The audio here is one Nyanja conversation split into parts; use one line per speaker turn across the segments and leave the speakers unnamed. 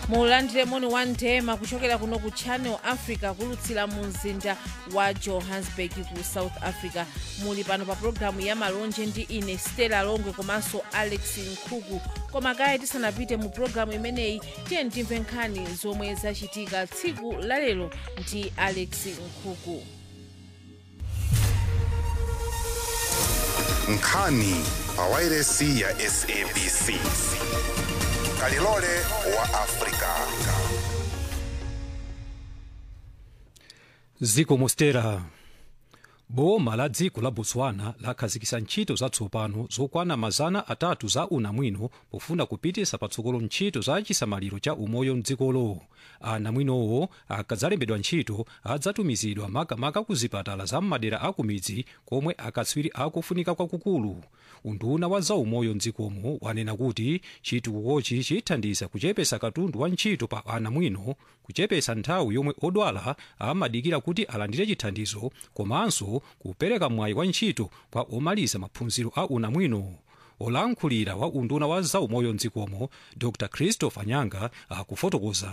mulandire moni wa ndema kuchokera kuno ku channel africa kulutsira mu mzinda wa johannesburg ku south africa muli pano pa pologalamu ya malonje ndi ine stella longwe komanso alex nkhuku koma kaya tisanapite mu pologalamu imeneyi tiye timve nkhani zomwe zachitika tsiku lalero ndi alex nkhuku
nkhani pa wairesi ya sabc kalilole wa afrika
ziko mostera boma la dziko la botswana lakhazikitsa ntchito zatsopano zokwana mazana atatu za unamwino pofuna kupititsa patsogolo ntchito za chisamaliro cha umoyo mdzikolo anamwinowo akadzalembedwa ntchito adzatumizidwa makamaka ku zipatala za m'madera akumidzi komwe akatswiri akufunika kwakukulu unduna wa zaumoyo mdzikomo wanena kuti chitukukochi chithandiza kuchepetsa katundu wa ntchito pa anamwino kuchepetsa nthawi yomwe odwala amadikira kuti alandire chithandizo komanso kupereka mwayi wa ntchito kwa omaliza maphunziro a unamwino olankhulira wa unduna wa zaumoyo mdzikomo dr christopher nyanga akufotokoza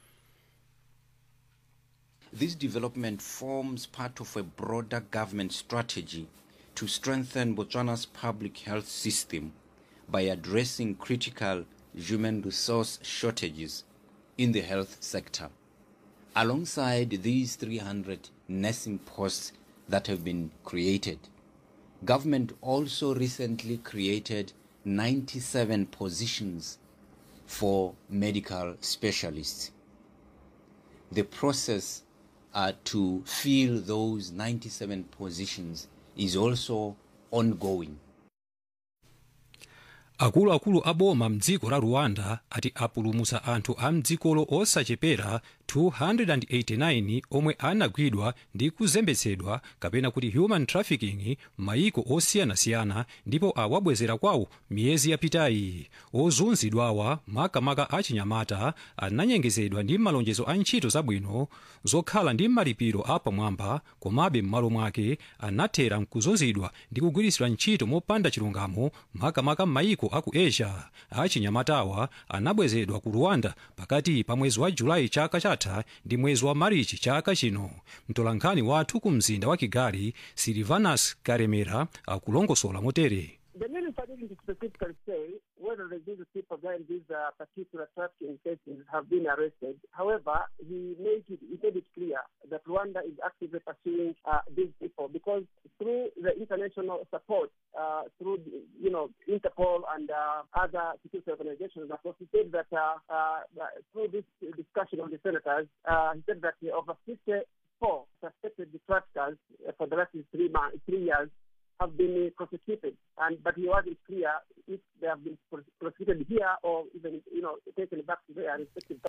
This development forms part of a broader government strategy to strengthen Botswana's public health system by addressing critical human resource shortages in the health sector. Alongside these 300 nursing posts that have been created, government also recently created 97 positions for medical specialists. The process uh, to fill those 97 positions is also ongoing.
akuluakulu a boma mdziko la rwanda ati apulumutsa anthu a mdzikolo osachepera 289 omwe anagwidwa ndi kuzembetsedwa kapena kuti human trafficking m'mayiko osiyanasiyana ndipo awabwezera kwawo miyezi yapitayi ozunzidwawa makamaka achinyamata ananyengezedwa ndi malonjezo a ntchito zabwino zokhala ndi malipiro apamwamba komabe m'malo mwake anathera mkuzunzidwa ndi kugwiritsidwa ntchito mopanda chilungamo makamaka m'mayiko aku asia achinyamatawa anabwezedwa ku rwanda pakati pa mwezi wa julayi chaka chatha ndi mwezi wa marichi chaka chino mtolankhani wathu ku mzinda wa kigali silvanus karemera akulongosola motere
The minister didn't specifically say whether the these people behind these uh, particular trafficking cases have been arrested. However, he made it, he made it clear that Rwanda is actively pursuing uh, these people because through the international support, uh, through the, you know Interpol and uh, other security organizations, of course, he said that uh, uh, through this discussion of the senators, uh, he said that over 54 suspected traffickers uh, for the last three months, three years have been prosecuted, and but he wasn't clear if they have been prosecuted here or even you know taken back to their respective.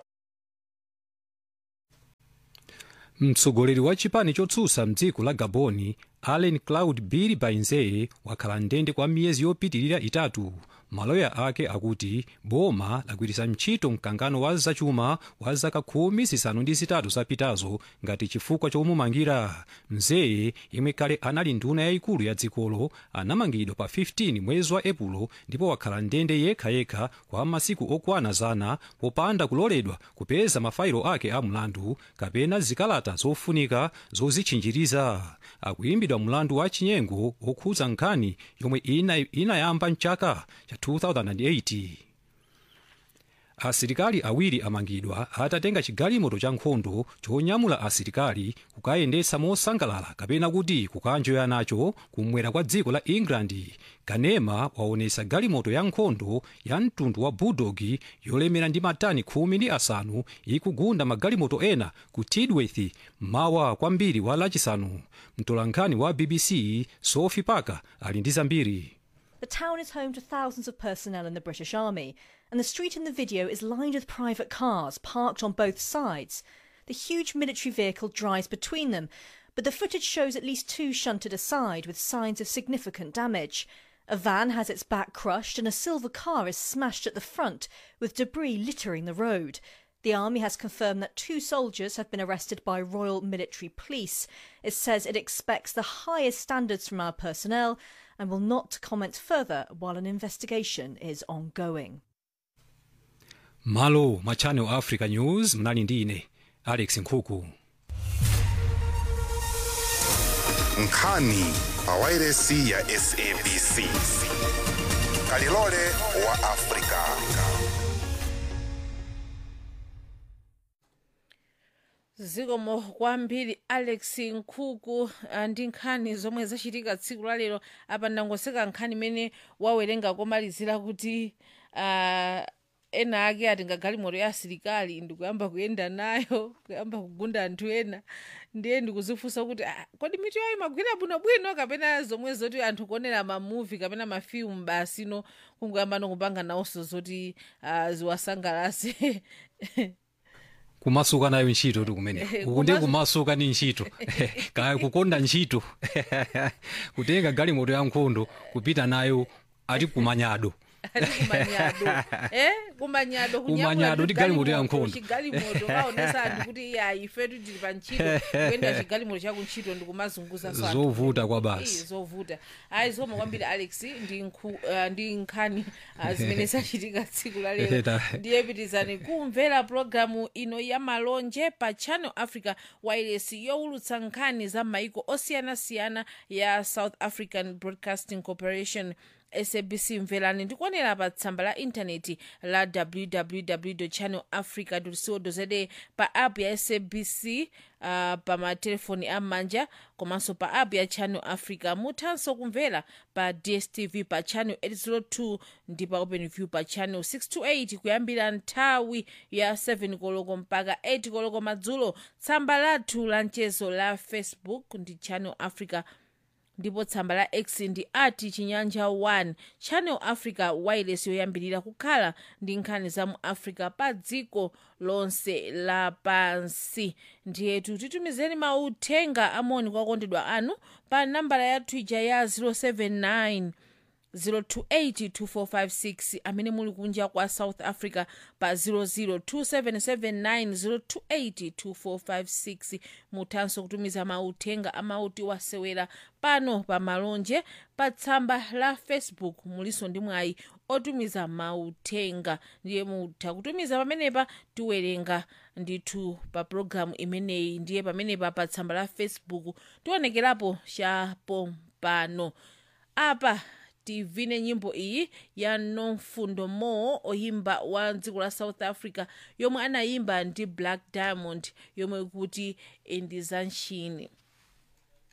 mtsogoleri wa chipani chotsutsa mdziko la gaboni allen claude bill bainzeye wakhala ndende kwa miyezi yopitirira itatu maloya ake akuti boma lagwiritsa ntchito mkangano wa zachuma wa zaka khumi zisanu ndi zitatu zapitazo ngati chifukwa chomumangira mzeye yemwe kale anali nduna yayikulu ya dzikolo anamangidwa pa 15 mwezi wa epulo ndipo wakhala ndende yekhayekha kwa masiku okwana zana popanda kuloledwa kupeza mafailo ake a mlandu kapena zikalata zofunika zozitchinjiriza akuyimbidwa mlandu wa chinyengo okhudza nkhani yomwe inayamba ina mchaka cha 2008 asilikali awiri amangidwa atatenga chigalimoto cha nkhondo chonyamula asilikali kukayendetsa mosangalala kapena kuti kukanjoya nacho kumwera kwa dziko la england kanema waonesa galimoto ya nkhondo ya mtundu wa bulldog yolemera ndi matani khumi ndi asanu ikugunda magalimoto ena ku tidworth mawa kwambiri wa lachisanu mtolankhani wa bbc sophie parker ali ndi zambiri
The town is home to thousands of personnel in the British Army, and the street in the video is lined with private cars parked on both sides. The huge military vehicle drives between them, but the footage shows at least two shunted aside with signs of significant damage. A van has its back crushed, and a silver car is smashed at the front, with debris littering the road. The army has confirmed that two soldiers have been arrested by Royal Military Police. It says it expects the highest standards from our personnel and will not comment further while an investigation is ongoing.
malo mwa channel africa news mnali ndi ine alex nkhuku
nkhani pa wairesi ya sabc kalilole wa afrika
zikomo kwambiri alex nkhuku ah, ndi nkhani zomwe zachitika tsiku la lero apa ndangoseka nkhani imene wawerenga komalizira kuti uh, ena ake ati ngagalimoto ya asilikali ndikuyamba kuyenda nayo kuyamba kugunda anthu ena ndiye ndikuzifunsa kuti ah, kodi mitu yayo imagwira bwinobwino kapena zomwe zoti anthu kuonera mamuvi kapena mafilimu basi no kungoyamba nokupanga nawonso zoti uh, ziwasangalase
kumasuka nayo ntchito ti kumene uku ndiye
kumasu-
kumasuka ni ntchito kaya kukonda ntchito kutenga galimoto ya nkhondo kupita nayo ati kumanyado
ali kumanyado eh kumanyado
Kumanyado ndi galimoto ya nkhondo.
chigalimoto kaonesa anthu kuti iya ifetu tili pa ntchito kuyenda chigalimoto chaku ntchito ndikumazunguza so anthu
zovuta kwa
Iyi,
basi
zovuta ayi zoma kwambiri alex ndi nkhu- ah, ndi nkhani ah, zimene zachitika tsiku la lero
Eta.
ndiye pitizani kumvera pologalamu ino ya malonje pa channel africa wireless yowulutsa nkhani za maiko osiyanasiyana ya south african broadcasting corporation sabc mverani ndikuonera pa tsamba la intaneti la www channel africa co za pa app ya sabc uh, pa matelefoni am'manja komanso pa app ya channel africa muthanso kumvera pa dstv pa channel 802 ndi pa openview pa channel 628 kuyambira nthawi ya 7 koloko mpaka 8 koloko madzulo tsamba lathu la mchezo la facebook ndi channel africa ndipo tsamba la x ndi ati chinyanja 1 channel africa wireless yoyambirira kukhala ndi nkhani za mu africa pa dziko lonse lapansi ndiyetu titumizeni mauthenga amoni kwa okondedwa anu pa nambala ya twitter ya 079 0282456 amene muli kunja kwa south africa pa 0027790282456 muthanso kutumiza mauthenga amauti wasewera pano pa malonje pa tsamba la facebook muliso ndi mwayi otumiza mauthenga ndiye mutha kutumiza pamenepa tiwerenga ndithu pa pologalamu imeneyi ndiye pamenepa pa tsamba la facebook tionekerapo chapo pano apa tivine nyimbo iyi ya nomfundo mo oyimba wa dziko la south africa yomwe anayimba ndi black diamond yomwe kuti indizanchini